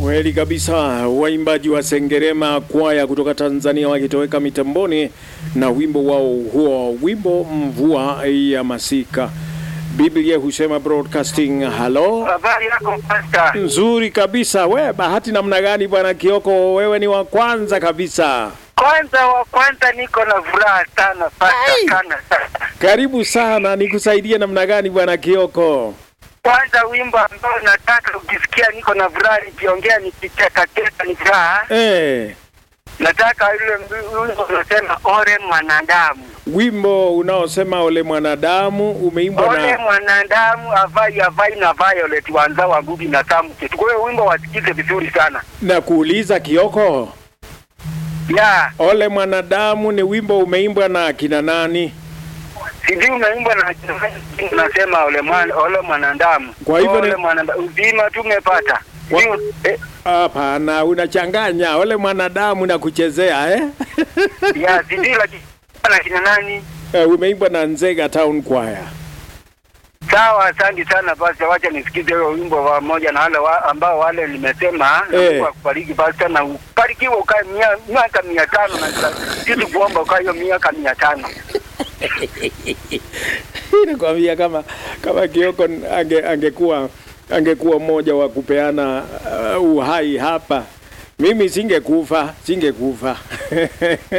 Kweli kabisa, waimbaji wa Sengerema kwaya kutoka Tanzania wakitoweka mitamboni na wimbo wao huo, wimbo mvua ya masika. Biblia husema broadcasting. Halo, Habari yako pasta? nzuri kabisa. We bahati namna gani bwana Kioko, wewe ni wa kwanza kabisa. Kwanza wa kwanza niko na furaha sana pasta Ai! sana sana. Karibu sana, nikusaidie namna gani bwana Kioko? Kwanza wimbo ambao nataka ukisikia niko na furaha nikiongea nikicheka cheka ni furaha. Eh, Nataka yule mbi- wimbo unasema ore mwanadamu. wimbo unaosema ole mwanadamu umeimbwa Ole na mwanadamu avai avai na Violet wanza wa Ngugi na Tamu Kitu. Kwa hiyo wimbo wasikize vizuri sana. na kuuliza Kioko, Ya, ole mwanadamu ni wimbo umeimbwa na akina nani? sijui umeimbwa na unasema ole mwana ole mwanadamu. Kwa hivyo ole ni- mwanadamu uzima tumepata. Kwa- Sijui- eh, Hapana, unachanganya ole mwanadamu na kuchezea eh? ya sijui lakini na kina nani? Eh, umeimbwa na Nzega Town Choir. Sawa, asante sana basi, wacha nisikize huyo wimbo pamoja na wale wa, ambao wale nimesema na Eh. Mungu akubariki basi na ubarikiwe ukae mia- miaka mia tano na sisi kuomba ukae hiyo miaka mia tano. Nakwambia kama kama Kioko ange, angekuwa angekuwa mmoja wa kupeana uh, uhai hapa, mimi singekufa, singekufa